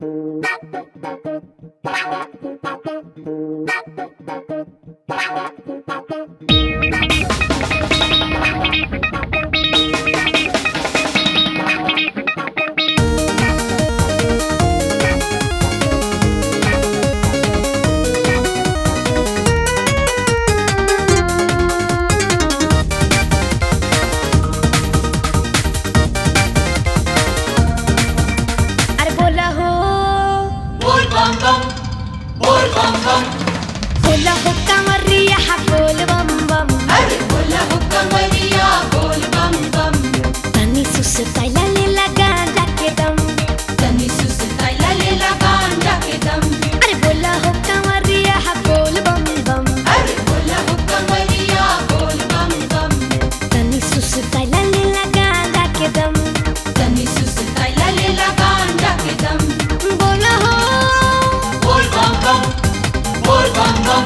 अरे बोला हो बोल बम बम बोल बम बम बोला हो कांवरिया हा बोल बम बम अरे बोला हो कमरिया बोल बम बम तनी सुसताइला लेला गांजा के दम तनी सुसताइला लेला गांजा के दम अरे बोला हो कांवरिया हा बोल बम बम अरे बोला हो कमरिया बोल बम बम तनी सुसताइला लेला गांजा के दम तनी सुसताइला लेला गांजा के दम बोला हो बोल बम बम बोल बम बम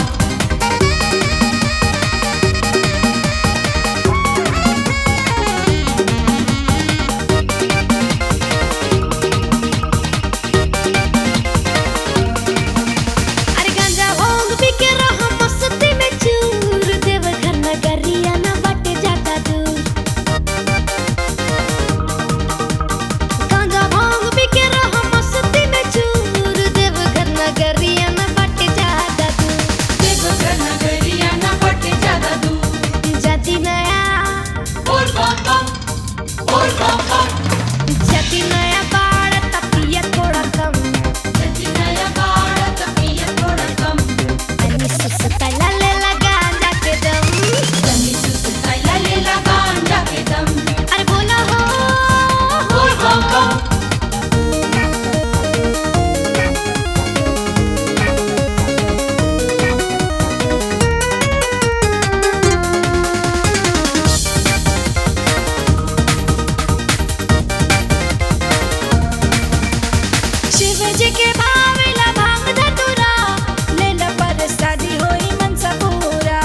अरे गांजा भांग पी के रहा मस्ती में चूर देवघर नगरिया ना बाटे जाता दूर गांजा भांग पी के रहा मस्ती में चूर देवघर नगरिया ना बाटे जाता दूर देवघर नगरिया ना बटे ज्यादा दूर जाति नया बोल बम बम बोल बम बम जाति नया बाड़ तपिया थोड़ा कम सची नया बाड़ा तपिया थोड़ा कम तनी सुसताइला लेला गांजा के दम तनी सुसताइला लेला गांजा के दम अरे बोला हो बोल बम बम शिव जी के भावेला भांग धतुरा लेला पर शादी होई मनसा पूरा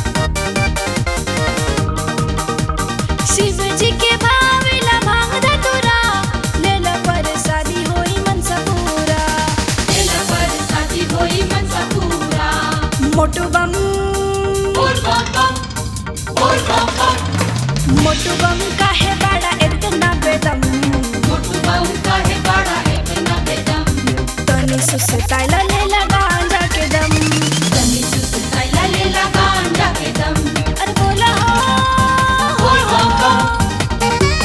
शिव जी के भावेला भांग धतुरा लेला पर शादी होई मनसा पूरा तेला पर शादी होई मनसा पूरा मोटू बम बोल बम बम बोल बम बम मोटू बम काहे बड़ा इतना बेदम मोटू बम काहे बड़ा इतना बेदम तनी सुसताइला लेला गांजा के दम तनी सुसताइला लेला गांजा के दम अरे बोला हो बोल बम बम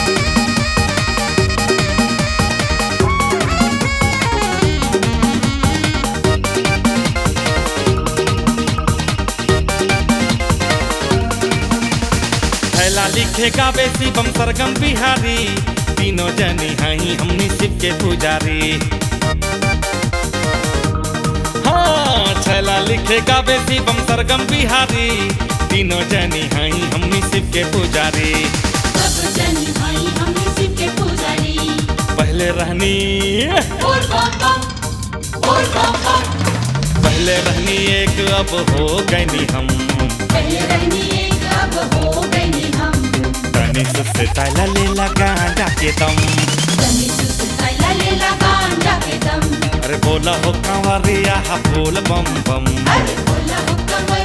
थैला लिखेगा बेसी बम सरगम बिहारी तीनों जनी हई हमनी शिव के पुजारी हाँ छैला लिखेगा बेसी बम सरगम बिहारी तीनों जनी हई हमनी शिव के पुजारी सब जनी भाई हमने शिव के पुजारी पहले रहनी बोल बम बम बोल बम बम पहले रहनी एक अब हो गई हम पहले रहनी एक अब हो गई हम तनी सुस्ते ताला ले लगा के दम तनी सुसताइला लेला गांजा के दम अरे बोला हो कंवरिया हा बोल बम बम अरे बोला हो कमरिया